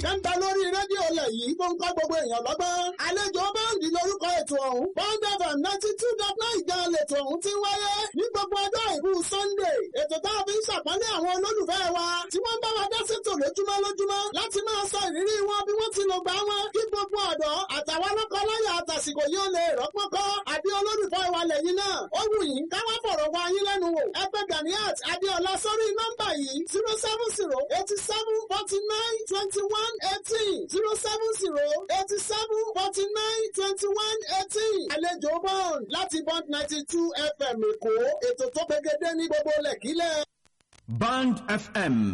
kan bẹ lórí rédíò lẹ̀ yìí tó ń kọ́ gbogbo èèyàn lọ́gbọ́n. àlejò báńdì lórúkọ ètò ọ̀hún. bond fm ninety two dot nine gan lètò ọ̀hún ti wáyé ní gbogbo ọjọ́ ìbú sunday. ètò tá a fi ń ṣàpọ́nlé àwọn olólùfẹ́ wa tí wọ́n bá wa dá sétò lójúmọ́ lójúmọ́ láti máa sọ ìrírí wọn bí wọ́n ti lò gbà wọn kí gbogbo ọ̀dọ́ àtàwọn lọ́kọláya àtàsìkò yóò lè rọ́pọ́n kọ́ àbí olólùfẹ́ wa lẹ́yìn náà. ó wù yín ká wá fọ̀rọ̀ wá yín lẹ́nu wò. ẹ pè Ganiat Adéọlá sórí nọ́mbà yìí zero seven zero eighty seven forty nine twenty one eighteen zero seven zero eighty seven forty nine twenty one eighteen. àlejò bond láti bond ninety two fm èkó ètò tó gbẹgẹdẹ ní gbogbo lẹ́kílẹ̀. Band FM